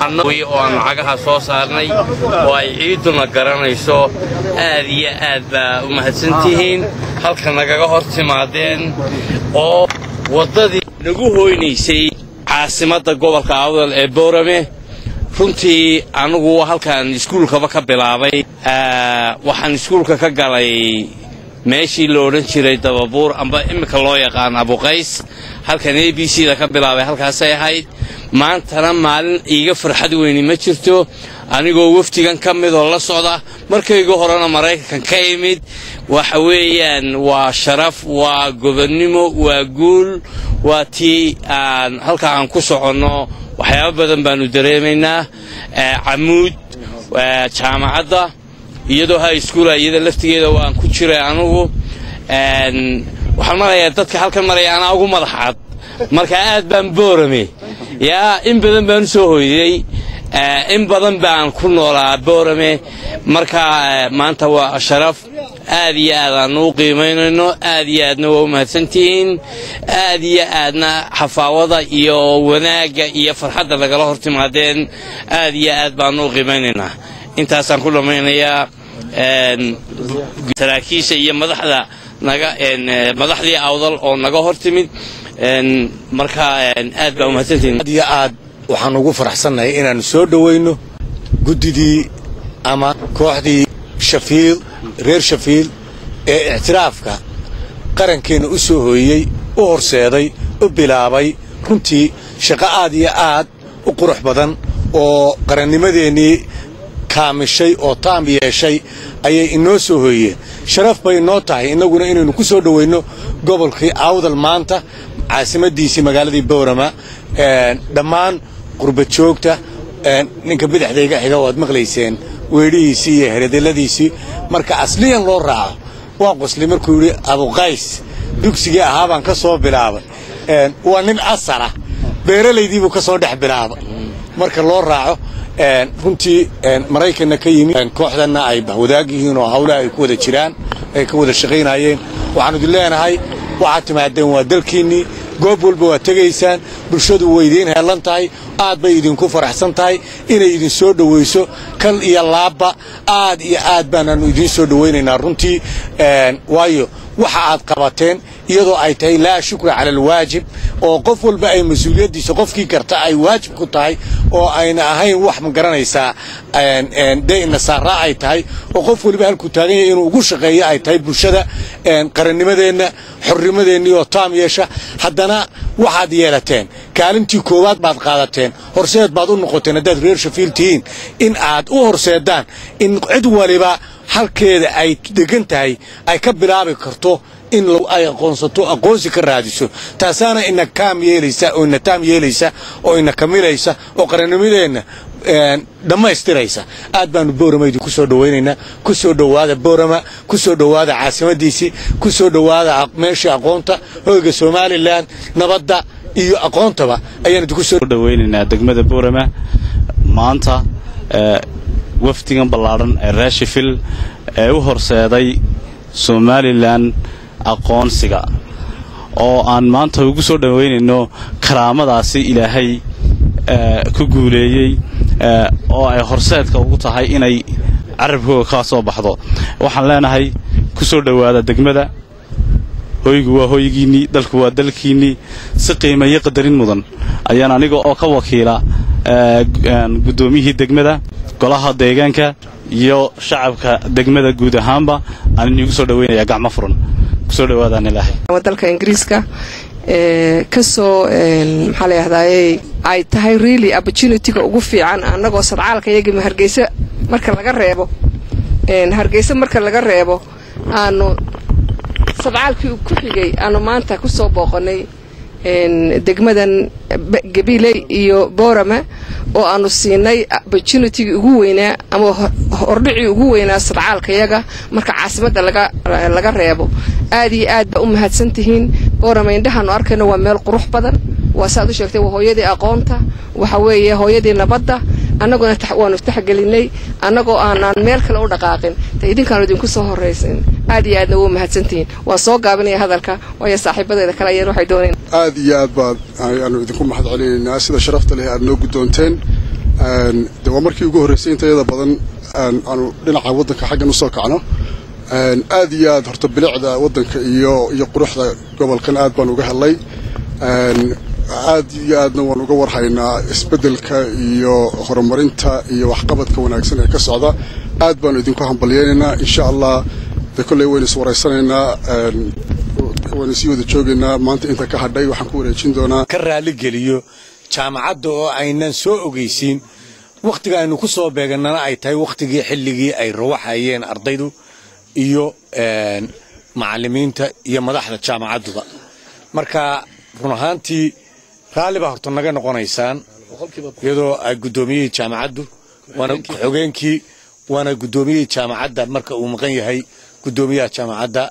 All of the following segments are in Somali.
annagu oo aan lacagaha soo saarnay oo ay ciiduna garanayso aad iyo aad baa u mahadsantihiin halka nagaga hor timaadeen oo waddadii nagu hoynaysay caasimadda gobolka awdal ee boorame runtii anigu halkaan iskuulkaba ka bilaabay waxaan iskuulka ka galay meeshii la odhan jiray dababuur amba iminka loo yaqaan abuqays halkan a b c da ka bilaabay halkaasay ahayd maantana maalin iiga farxad weyni ma jirto anigoo wafdigan ka midoo la socda markayga horena maraykankan ka imid waxa weeyaan waa sharaf waa gobonnimo waa guul waa tii aan halka aan ku soconno waxyaabo badan baanu dareemaynaa camuud jaamacadda iyadoo high schoola iyada laftigeeda waan ku jiray anugu waxaan marayaa dadka halkan maraya anaa ugu madax cad marka aad baan boorame yaa in badan baan u soo hoydey in badan baan ku noolaa boorame marka maanta waa sharaf aad iyo aad aanu u qiimaynayno aad iyo aadna waa u mahadsantihiin aad iyo aadna xafaawada iyo wanaagga iyo farxadda nagala hor timaadeen aad iyo aad baanu u qiimaynaynaa intaasaan ku dhammaynayaa saraakiisha iyo madaxda naga madaxdii awdal oo naga hor timid marka aad baa umahadsantihiin aad iyo aad waxaan ugu faraxsannahay inaannu soo dhowayno guddidii ama kooxdii shafiil reer shafiil ee ictiraafka qarankeenna u soo hooyey u horseeday u bilaabay runtii shaqo aad iyo aad u qurux badan oo qarannimadeennii kaamishay oo taam yeeshay ayay inoo soo hooyeen sharaf bay inoo tahay innaguna inaynu ku soo dhowayno gobolkii awdal maanta caasimadiisii magaaladii boorama dhammaan qurba joogta ninka bidixdayga xiga waad maqlayseen weedhihiisii iyo heredelladiisii marka asliyan loo raaco waa qosli markuu yidhi abuqays dugsigii ahaa baan ka soo bilaabay waa nin asala beeralaydiibuu ka soo dhex bilaabay marka loo raaco runtii maraykanna ka yimid kooxdanna ay bahwadaag yihiin oo hawlaha ay ku wada jiraan ay ka wada shaqaynayeen waxaanu idin leenahay waxaad timaadeen waa dalkiinnii goob walba waad tegaysaan bulshadu way idiin heellan tahay aad bay idinku faraxsan tahay inay idin soo dhowayso kal iyo laabba aad iyo aad baanaannu idiin soo dhowaynaynaa runtii waayo waxa aad qabateen iyadoo ay tahay laa shukra cala alwaajib oo qof walba ay mas-uuliyaddiisa qofkii karta ay waajib ku tahay oo ayna ahayn wax ma garanaysaa dee nasaaraa ay tahay oo qof waliba halkuu taagan yahay inuu ugu shaqeeyo ay tahay bulshada qarannimadeenna xornimadeennii oo taam yeesha haddana waxaad yeelateen kaalintii koowaad baad qaadateen horseed baad u noqoteen haddaad reer shafiil tihiin in aad u horseedaan in cid waliba halkeeda ay degan tahay ay ka bilaabi karto in ay aqoonsato aqoonsi ka raadiso taasaana ina kaam yeelaysa oo ina taam yeelaysa oo ina kamilaysa oo qarannimadeenna dhammaystiraysa aad baanu boorama idinku soo dhowaynaynaa ku soo dhowaada boorama ku soo dhowaada caasimadiisii ku soo dhowaada meeshii aqoonta hoyga somalilan nabadda iyo aqoontaba ayaan idinku soo dhowaynaynaa degmada boorama maanta wafdigan ballaadhan ee reeshifil ee u horseeday somalilan aqoonsiga oo aan maanta ugu soo dhowaynayno karaamadaasi ilaahay ku guuleeyey oo ay horseedka ugu tahay inay carabkooga ka soo baxdo waxaan leenahay ku soo dhowaada degmada hoygu waa hoygiinnii dalku waa dalkiinnii si qiima iyo qadarin mudan ayaan aniga oo ka wakiila guddoomiyihii degmada golaha deegaanka iyo shacabka degmada guud ahaanba aan inigu soo dhowaynayaa gacmo furan kusoo dhawaadaan ilaahay dalka ingiriiska kasoo maxaa la yahdaayey ay tahay really opportunityga ugu fiican annagoo sadcaalka iyagima hargeysa marka laga reebo hargeysa marka laga reebo aanu sadcaalkii ku xigay aanu maanta kusoo booqanay degmadan gabiley iyo boorama oo aanu siinay opportunitygii ugu weynaa ama hordhicii ugu weynaa sadcaalkayaga marka caasimadda laga reebo aad iyo aad baa u mahadsantihiin boorama indhahaanu arkayno waa meel qurux badan waa saaad u sheegtay waa hooyadii aqoonta waxa weeye hooyadii nabadda annaguna waanu taxgelinay annagoo aanaan meel kale u dhaqaaqin de idinkaanu idinku soo horraysin aad iyo aadna wuu mahadsantihiin waan soo gaabinaya hadalka waayo saaxiibadeeda kale ayaan waxay dooneen aad iyo aad baad ayaanu idinku mahad celinaynaa sida sharafta leh aad noo guddoonteen de waa markii ugu horreysay intayada badan aanu dhinaca waddanka xaggan usoo kacno aad iyo aad horta bilicda waddanka iyo iyo quruxda gobolkan aad baan uga helay aad iyo aadna waan uga warhaynaa isbeddelka iyo horumarinta iyo waxqabadka wanaagsan ee ka socda aad baanu idinku hambalyeynaynaa insha allah de kolley waynu is waraysanaynaa waynu sii wada joogaynaa maanta inta ka hadhay waxaan ku wareejin doonaa ka raaligeliyo jaamacadda oo aynan soo ogeysiin wakhtiga aynu ku soo beegannana ay tahay wakhtigii xilligii ay rawaxayeen ardaydu iyo macallimiinta iyo madaxda jaamacadduba marka run ahaantii raalli baa horta naga noqonaysaan iyadoo ay guddoomiyihii jaamacaddu waana xogeenkii waana guddoomiyihii jaamacadda marka uu maqan yahay guddoomiyaha jaamacadda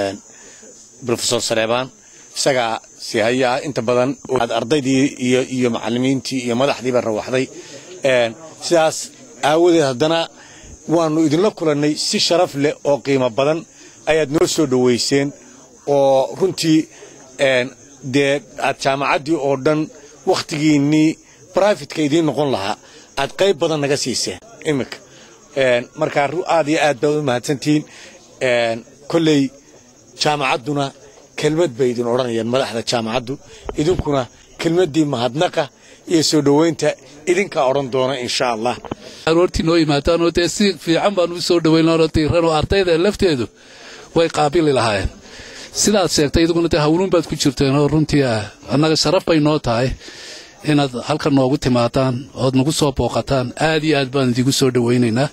rofesor sareebaan isagaa sihaya ah inta badan aad ardaydii iyo iyo macallimiintii iyo madaxdiiba rawaxday sidaas aawadeed haddana waannu idinla kulannay si sharaf leh oo qiimo badan ayaad noo soo dhowayseen oo runtii dee aad jaamacaddii oo dhan wakhtigiinnii brifatka idiin noqon lahaa aad qayb badan naga siiseen iminka markaa aad iyo aad baad u mahadsantihiin kolley jaamacadduna kelmad bay idin odhanayaan madaxda jaamacaddu idinkuna kelmaddii mahadnaqa iyo soo dhowaynta idinkaa odhan doona insha allah aroortii noo yimaadaan oo dee si fiican baan u soo dhowaynoo diiran oo ardayda lafteedu way qaabili lahaayeen sidaad sheegtay iduguna dee hawluun baad ku jirteen oo runtii annaga sharaf bay noo tahay inaad halkan noogu timaadaan ood nagu soo booqataan aad iyo aad baan idigu soo dhowaynaynaa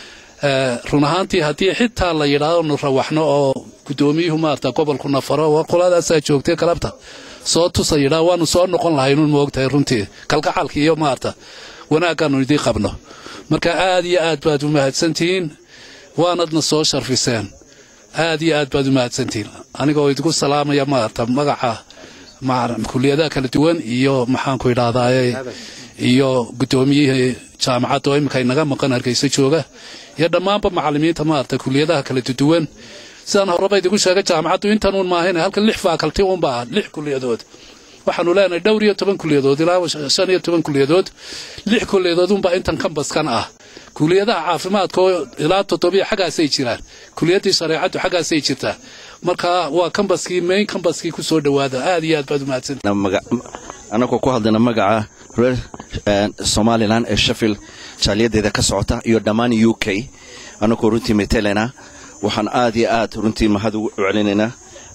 run ahaantii haddii xitaa la yidhaahdo nu rawaxno oo guddoomiyuhu maarata gobolku nafaro war qoladaasaa joogtay galabta soo tusa yidhaa waanu soo noqon lahaynuun moogtahay runtii kalgacalka iyo maarata wanaaggaannu idiin qabno marka aad iyo aad baad u mahadsantihiin waanadna soo sharfiseen aad iyo aad baad u mahadsantihiin anigoo idigu salaamaya maarata magaca kuliyadaha kala duwan iyo maxaanku idhahdaaye iyo guddoomiyihii jaamacadda oo iminka inaga maqan hargeysa jooga iyo dhammaanba macallimiinta maarata kuliyadaha kala duwan sidaan horeba idigu sheegay jaamacaddu intanuun maahayna halkan lix faakalti uunbaa lix kuliyadood waxaanu leenahay dhowr iyo toban kuliyadood ilaa shan iyo toban kuliyadood lix kuliyadood unbaa intan kambaskan ah kuliyadaha caafimaadka oo ilaa toddobiya xaggaasay jiraan kuliyaddii shareecaddu xaggaasay jirtaa marka waa kambaskii main kambaskii ku soo dhowaada aad iyo aad baad umahadsan annagoo ku hadlayna magaca reer somalilan ee sheffield jaaliyadeeda ka socota iyo dhammaan u k annagoo runtii metelena waxaan aad iyo aad runtii mahad ugu celinaynaa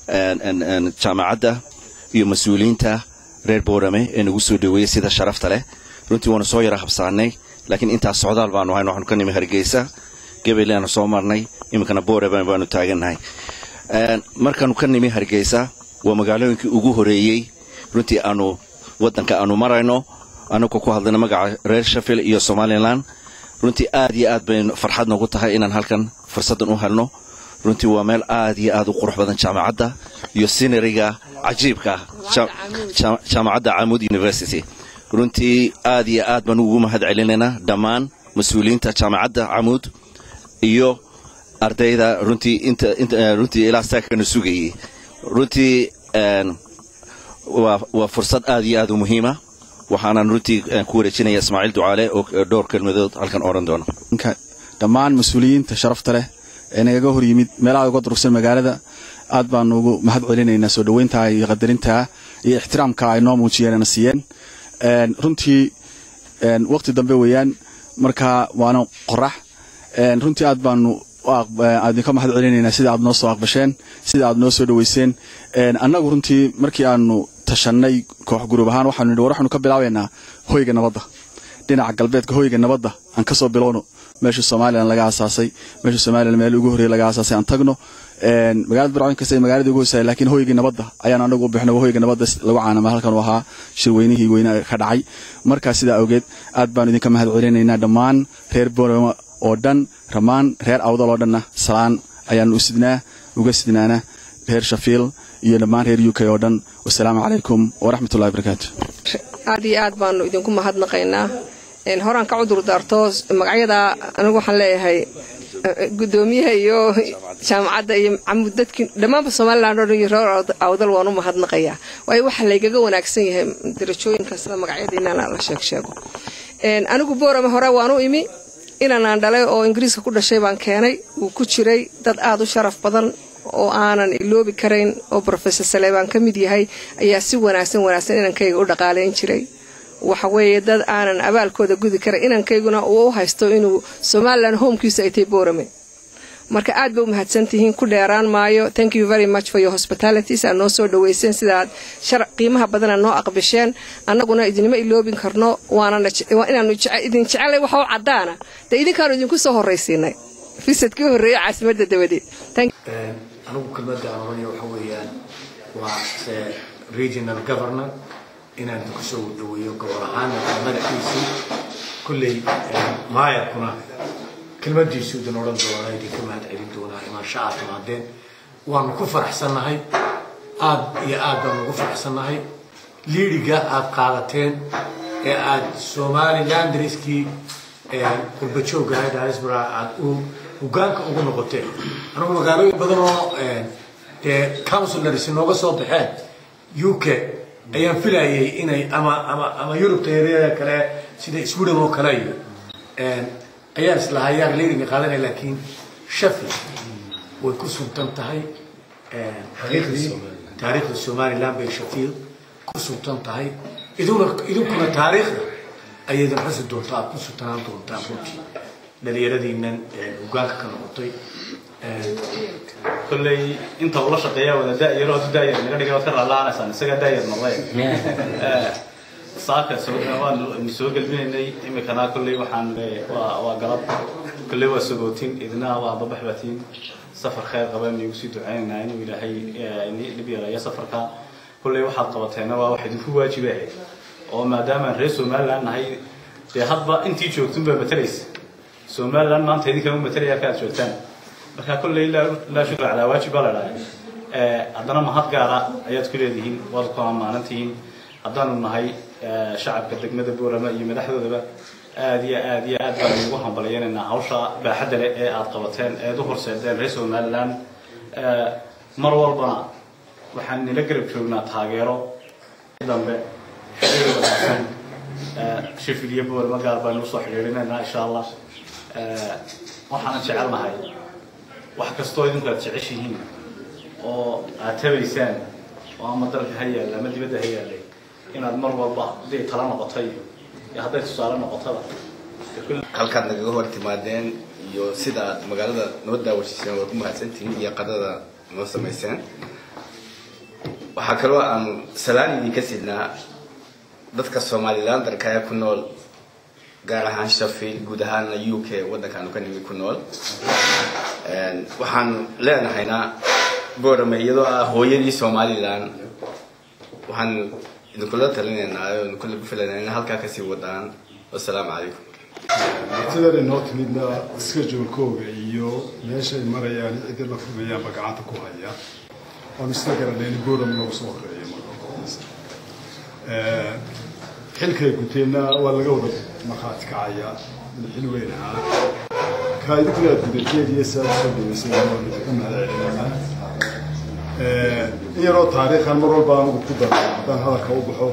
jaamacadda iyo mas-uuliyiinta reer boorame ee nagu soo dhoweeyey sida sharafta leh runtii waanu soo yara habsaanay laakiin intaas socdaal baanu hayn waxaanu ka nimi hargeysa gabayleanu soo marnay iminkana boorame baanu taagannahay markaanu ka nimi hargeysa waa magaalooyinkii ugu horeeyey runtii aanu waddanka aanu marayno annagoo ku hadlayna magaca reer sheffield iyo somalilan runtii aad iyo aad bay farxad noogu tahay inaan halkan fursaddan u helno runtii waa meel aad iyo aad u qurux badan jaamacadda iyo sinariga cajiibka jaamacadda camud university runtii aad iyo aad baan ugu mahad celinaynaa dhammaan mas-uuliyiinta jaamacadda camuud iyo ardayda runtii runtii ilaa saakana sugayey runtii waa fursad aad iyo aad u muhiima waxaanan runtii ku wareejinaya ismaaciil ducaale oo dhowr kelmadood halkan odhan doona dhammaan mas-uuliyiinta sharafta leh ee nagaga hor yimid meelaha uga durugsan magaalada aad baanu ugu mahad celinaynaa soo dhoweyntaa iyo qadarintaa iyo ixtiraamka ay noo muujiyeenna siiyeen runtii waqti dambe weeyaan marka waana qorax runtii aad baanu idinka mahad celinaynaa sida aad noo soo aqbasheen sida aad noo soo dhoweyseen annagu runtii markii aanu tashannay koox guruub ahaan waxaanu nidhi war waxaanu ka bilaabaynaa hoyga nabadda dhinaca galbeedka hoyga nabadda aan ka soo bilowno meesha somalilan laga aasaasay meesha somalilan meel ugu horreeye laga aasaasay aan tagno magaalada barcooyin kasta magaalada ugu hoosaya laakiin hoygii nabadda ayaan anagu u bixnay hoyga nabadda lagu caanama halkan u ahaa shirweynihii weyne ka dhacay markaa sidaa awgeed aad baanu idinka mahad celinaynaa dhammaan reer boorama oo dhan dhammaan reer awdal oo dhanna salaan ayaanu u sidnaa uga sidnaana reer shafiil iyo dhammaan reer u k oo dhan wasalaamu calaykum waraxmatullahi barakaatu aad iyo aad baanu idinku mahadnaqaynaa horaan ka cudur daarto magacyada anigu waxaan leeyahay gudoomiyaha iyo jaamacadda iyo camud dadkii dhammaanba somalilan oo dhan iyo reer awdal waan u mahadnaqayaa waayo waxaa laygaga wanaagsan yahay darajooyinka sida magacyadiinana la sheeg sheego anigu boorame hore waan u imi inanaan dhalay oo ingiriiska ku dhashay baan keenay wuu ku jiray dad aada u sharaf badan oo aanan iloobi karayn oo rofesor saleebaan ka mid yahay ayaa si wanaagsan wanaagsan inankayga u dhaqaalayn jiray waxa weeye dad aanan abaalkooda gudi karan inankayguna uu u haysto inuu somalilan homekiisa ay tahay boorame marka aad ba u mahadsantihiin ku dheeraan maayo thank you very much for your hospitalities aad noo soo dhaweyseen sidaad shar qiimaha badana noo aqbisheen annaguna idinma iloobin karno waana inaanu idin jecelay waxa u caddaana dee idinkaanu idinku soo horraysiinay fisadkii horreeyey caasimadda dabadeed anigu kelmadda aan oranaya waxa weeyaan waa regional governor inaan idinku soo dhaweeyo gobol ahaan madaxiisii kulley maayarkuna kelmadiisu idin odhan doona idinka mahad celin doonaa imaansha aad timaadeen waanu ku faraxsannahay aad iyo aad baanu ugu faraxsannahay liidhiga aad qaadateen ee aad somaliland dariskii qurbajooga diaspora aad u hogaanka ugu noqoteen anigu magaalooyin badan oo dee councilors nooga soo baxeen u k ayaan filayay inay ama ama ama yurubta eryada kale sida sweden oo kale iyo ayaan islahaa yaar liidhiga qaadanaya laakiin shafi way ku suntan tahay taariikhdii taariikhda somaliland bay shafiil ku suntan tahay iduna idinkuna taariikhda ayaydan xusi doontaa aad ku suntanaan doontaa runtii dhalinyaradiinan hogaanka ka noqotay kolley inta ula shaqeeya wada da'yar oo da'yar naga dhigay waad ka raalaanaysaan isaga da'yar noqday saaka soo waan soo galbinaynay imikana kolley waxaan waa waa galab kolley waa sagootin idina waa babax batiin safar khayr qaba inugu sii ducaynaynaa inuu ilaahay dhib yareeyo safarka kolley waxaad qabateenna waa wax idinku waajiba ahayd oo maadaamaan reer somaliland nahay dee hadba intii joogtun baa matalaysa somaliland maanta idinkama matalaya ka aad joogtaan marka kolley laa shukra calaa waajib baa la dhahay haddana mahad gaara ayaad ku leedihiin waad ku ammaanantihiin haddaanu nahay shacabka degmada boorama iyo madaxdoodaba aad iyo aad iyo aad baan ugu hambalyaynaynaa hawsha baaxadda leh ee aad qabateen eed u horseedeen reer somaliland mar walbana waxaan nila garab joognaa taageero dambe xiriir wanaagsan shifil iyo boorama gaar baan usoo xidhiirinaynaa insha allah waxaanan jecelnahay wax kastoo idinku aad jeceshihiin oo aad tabaysaan oo ama dalka ha yaalla ama dibadda ha yaallay inaad mar walba hadday tala noqotay iyo hadday tusaale noqotada halkaad nagaga hor timaadeen iyo sidaad magaalada noo daawashiseen waa ku mahadsantihiin iyo qadada noo samayseen waxaa kaloo aan salaan idinka sidnaa dadka somalilandarka ee ku nool gaar ahaan shafil guud ahaana u k waddankaanu ka nimi ku nool waxaan leenahayna boorame iyadoo ah hooyadii somalilan waxaan idinkula talinaynaa oo idinkula filanaa in halkaa kasii wadaan wasalaamu calaykum martidan inoo timidna schedulekooga iyo meesha ay marayaan cidda la furmayaanba gacanta ku haya oon isla garanay in boram loogu soo horeeyo marka xilkay guteenna waa laga wada markhaati kacaya xil weyn ahaa kaa idinkuna aad gudateed iyo saa usoo dhaweysay waan idinka mahadcelinayna in yaroo taariikhan mar walba anigu ku daro haddaan hadalka u baxo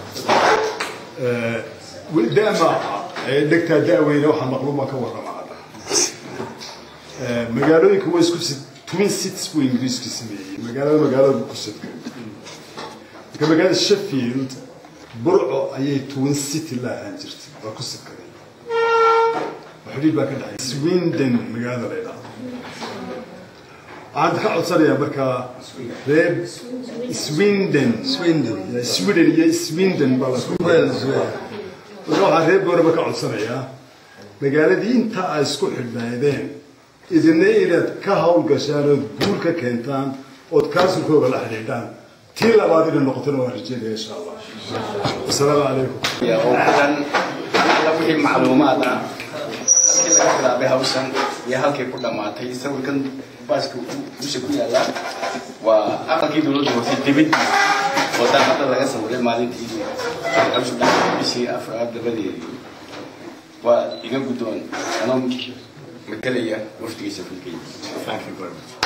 dama dhegtaa da'weyne waxaa maqluuma ka warrama hadda magaalooyinka waa isku twin cities buu ingiriisku sameeyey magaalada magaalada ku sadkay marka magaalada sheffield burco ayay twin city la ahaan jirtay waa ku sadkaday xidhiid baa ka dhexay swindon magaalada la yidhaahdo waxaan ka codsanayaa markaa reer swindon swindon sweden iyo swindon baa la marka waxaa reer booraba ka codsanayaa magaaladii inta ay isku xidhnaydeen idina inaad ka hawlgashaan ood guul ka keentaan ood kaasulkooga la xidhiidhaan tii labaad inay noqotona waan rajeynaya insha allah wasalaamu calaykum oo kudan alla wixii macluumaad ah halkii laga bilaabay hawshan iyo halkay ku dhammaatay sawirkan baaska dusha ku yaala waa aqalkii dowladda hoose dibadii oo daaqada laga sawiray maalintii hawsha dhacday bishii afraad dabadeedii waa iga guddoon anoo matalaya wafdigiisa filkay thank you very much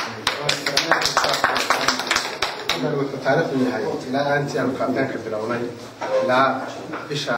wuxuu taariikhdu yahay ilaa aantii aanu kaabitaanka bilownay ilaa bisha